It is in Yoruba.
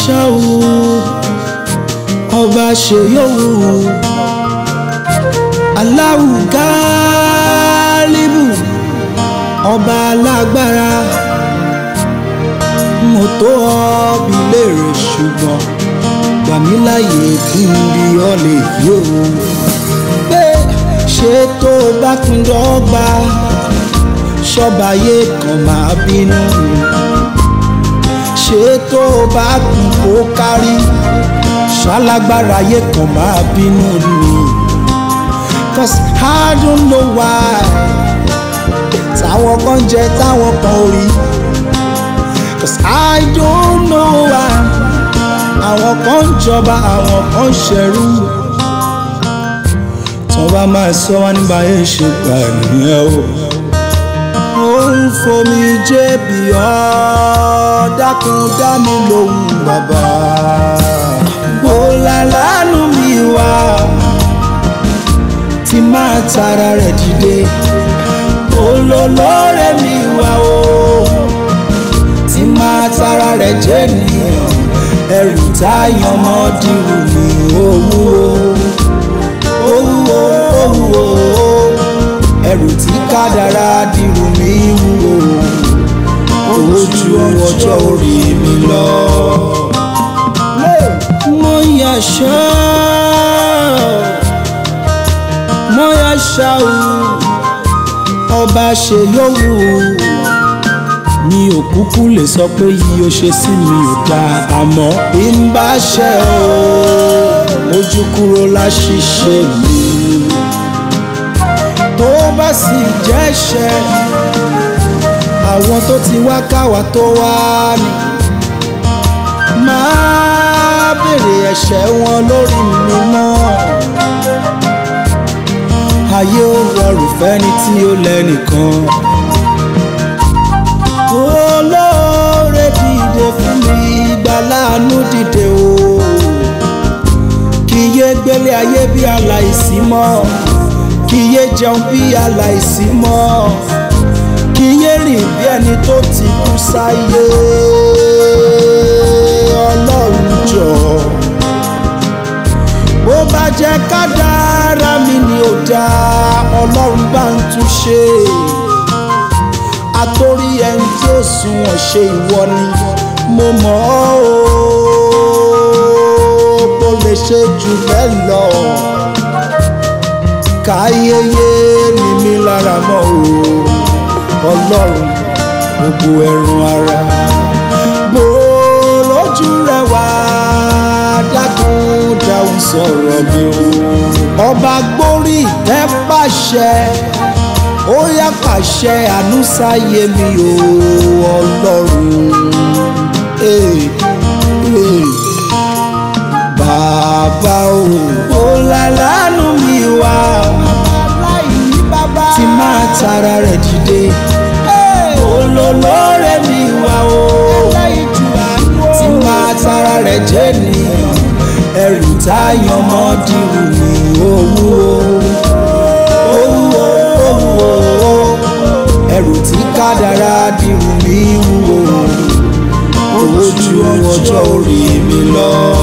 ṣáwù ọba ṣe yòówù Allahu Gáálíbù ọba alágbára mo tó ọbí léèrè ṣùgbọ́n gbà mí láàyè kí n bí ọ lè yó pé ṣé tó o bá pín dọ́gba ṣọ́bàyé kan máa bínú ṣé tó o bá pín kó kárí ṣalágbára ayé kan máa bínú ni cause I don't know why táwọn kan jẹ táwọn kan ò rí cause I don't know why àwọn kan ń jọba àwọn kan ń ṣẹrú tó bá máa sọ wá nígbà yẹn ṣe gbà nìyẹn o. ó ń fomi jébì ọ́ dákun dá mi lóhùn bàbá. bólà lánú mi wá tí máa tara rẹ̀ dìde. olólórè mi wá o tí máa tara rẹ̀ jẹ́ nìyẹn ẹrù táyàn mọ́ dìrù ní owó owó owó ẹrù tí kádàrá dìrù ní wúwo ojú ọjọ́ orí mi lọ. mo yàṣọ mo yàṣà o ọba ṣe yòówù mi ò kúkú lè sọ pé yìí ó ṣe sí mi ò dáa àmọ́ bí n bá ṣe o ojú kúrò láṣìṣe mi tó bá sì jẹ́ṣẹ̀ àwọn tó ti wá káwa tó wá ní máa béèrè ẹ̀ṣẹ̀ wọn lórí mi mọ́ ayé ó rọrùn fẹ́ni tí ó lẹ́nìkan olóore dìde fún mi gbàláàánú dìde o kì í yé gbélé ayé bí aláìsí mọ́ kì í yé jẹun bí aláìsí mọ́ kì í yé rìn bí ẹni tó ti kú sáyé ọlọ́run jọ bó bá jẹ́ kádàrá mi ni ò dáa ọlọ́run bá ń tún ṣe àtòrí ẹni tí ó sunwọ̀n ṣe ìwọ ni mo mọ̀ ọ́ o kò lè ṣe jù bẹ́ẹ̀ lọ káyéyé ni mí lára mọ́ o ọlọ́run gbogbo ẹ̀rùn ara bó lójú rẹ wá dákun dáhùn sọ̀rọ̀ mi o ọba gbórí ìtẹ́ pàṣẹ ó yá pàṣẹ àánú sáyé mi o ọlọ́run eh, eh. bàbá o ó lálánú mi wá tí máa tara rẹ̀ dìde olólórè mi wá o tí máa tara rẹ̀ jẹ́ nìyẹn ẹrù táyàn mọ́ dìrù ní owó owó owó ẹrù tí kádàrá dìrù ní wúwo ojú ọjọ́ orí mi lọ.